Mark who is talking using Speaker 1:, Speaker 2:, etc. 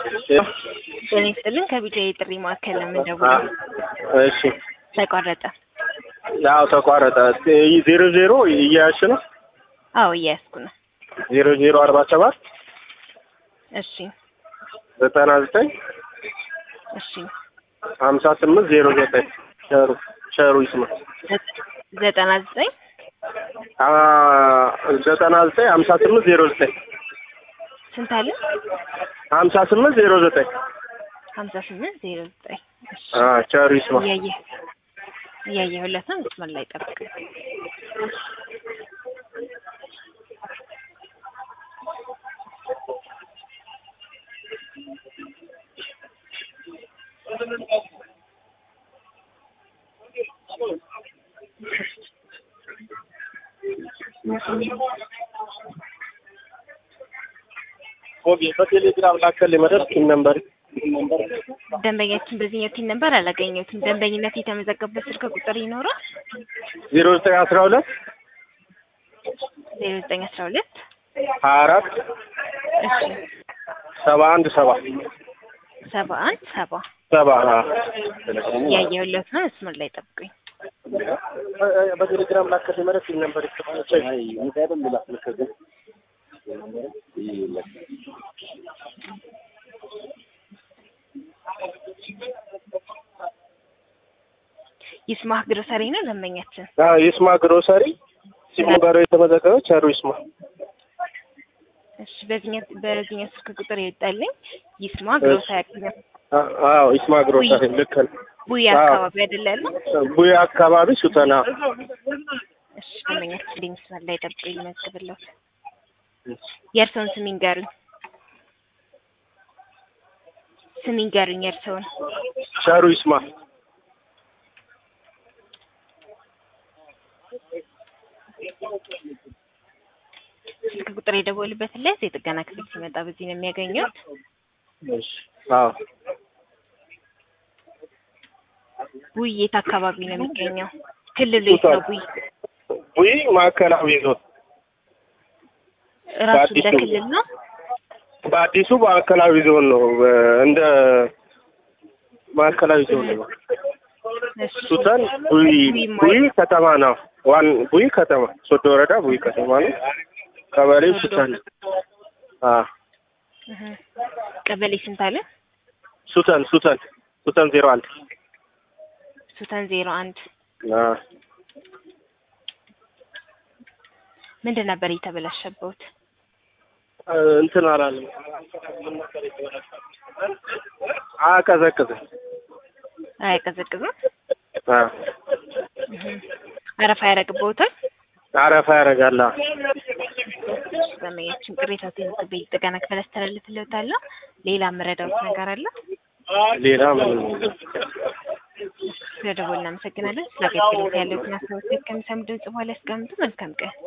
Speaker 1: ጤና ይስጥልን ከቢጫ የጥሪ ማዕከል ነው የምንደውለው።
Speaker 2: እሺ
Speaker 1: ተቋረጠ።
Speaker 2: ያው ተቋረጠ። ዜሮ ዜሮ እያያሽ ነው።
Speaker 1: አዎ እያያዝኩ ነው።
Speaker 2: ዜሮ ዜሮ አርባ ሰባት
Speaker 1: እሺ
Speaker 2: ዘጠና ዘጠኝ
Speaker 1: እሺ
Speaker 2: ሀምሳ ስምንት ዜሮ ዘጠኝ ሸሩ ሸሩ ይስማ
Speaker 1: ዘጠና ዘጠኝ
Speaker 2: አ ዘጠና ዘጠኝ ሀምሳ ስምንት ዜሮ ዘጠኝ
Speaker 1: ስንት አለ?
Speaker 2: ሀምሳ ስምንት ዜሮ ዘጠኝ
Speaker 1: ሀምሳ ስምንት ዜሮ ዘጠኝ እሺ
Speaker 2: አ ቸሩ ይስማ
Speaker 1: እያየ እያየሁለት ነው። መስመር ላይ ጠብቅ።
Speaker 2: ኦኬ በቴሌግራም ላከልኝ መደብ ቲም ነምበር
Speaker 1: ደንበኛችን በዚህኛው ቲን ነበር አላገኘሁትም። ደንበኝነት የተመዘገበበት ስልክ ቁጥር ይኖራል?
Speaker 2: ዜሮ ዘጠኝ አስራ ሁለት
Speaker 1: ዜሮ ዘጠኝ አስራ ሁለት
Speaker 2: ሀያ አራት
Speaker 1: እሺ
Speaker 2: ሰባ አንድ ሰባ
Speaker 1: ሰባ አንድ ሰባ
Speaker 2: ሰባ
Speaker 1: እያየሁለት ነው። መስመር ላይ ጠብቁኝ።
Speaker 2: በቴሌግራም ላከልኝ መደብ ቲም ነምበር
Speaker 1: ይስማህ ግሮሰሪ ነው ደንበኛችን።
Speaker 2: ይስማ ግሮሰሪ ሲሙ ጋር የተመዘገበው ቸሩ ይስማ
Speaker 1: እሺ በዚህኛው በዚህኛው ስልክ ቁጥር የወጣልኝ ይስማ ግሮሰሪ ነው።
Speaker 2: አዎ ይስማ ግሮሰሪ ልክ ነው።
Speaker 1: ቡያ አካባቢ አይደለ ያለው?
Speaker 2: ቡያ አካባቢ ሱተና
Speaker 1: እሺ ደንበኛችን ላይ መስመር ላይ ጠብቁኝ ይመዝግብልዎት። የእርስዎን ስም ይንገሩኝ። ስም ይንገሩኝ የእርስዎን።
Speaker 2: ቸሩ ይስማ
Speaker 1: ስልክ ቁጥር የደወሉበትን ላይ የጥገና ክፍል ሲመጣ በዚህ ነው የሚያገኙት።
Speaker 2: እሺ አዎ
Speaker 1: ቡይ የት አካባቢ ነው የሚገኘው? ክልሉ የት ነው ቡይ?
Speaker 2: ቡይ ማዕከላዊ ዞን
Speaker 1: ራሱ እንደ
Speaker 2: በአዲሱ-
Speaker 1: ክልል ነው?
Speaker 2: በአዲሱ ማዕከላዊ ዞን ነው። እንደ ማዕከላዊ ዞን ነው።
Speaker 1: እሺ
Speaker 2: ሱተን ቡይ ቡይ ከተማ ነው። ዋን ቡይ ከተማ ሶዶ ወረዳ ቡይ ከተማ ነው። ቀበሌው ሱተን አ
Speaker 1: እህ። ቀበሌ ስንት አለ?
Speaker 2: ሱተን ሱተን ሱተን ዜሮ አንድ
Speaker 1: ሱተን ዜሮ አንድ
Speaker 2: አ
Speaker 1: ምንድን ነበር የተበላሸበት?
Speaker 2: እንትን አላለም። አቀዘቅዝም
Speaker 1: አያቀዘቅዝም?
Speaker 2: አ
Speaker 1: እህ። አረፋ ያደርግብዎታል?
Speaker 2: አረፋ ያደርጋል። አ
Speaker 1: ደንበኛችን ቅሬታ ሲመጣ ጥገና ክፍል አስተላልፍልዎታለሁ። ሌላ የምረዳዎት ነገር አለ?
Speaker 2: ሌላ ምን
Speaker 1: ስለደወልን እናመሰግናለን። ስለ አገልግሎት ያለዎትን አስተያየት ከሚሰሙ ድምጽ በኋላ ያስቀምጡ። መልካም ቀን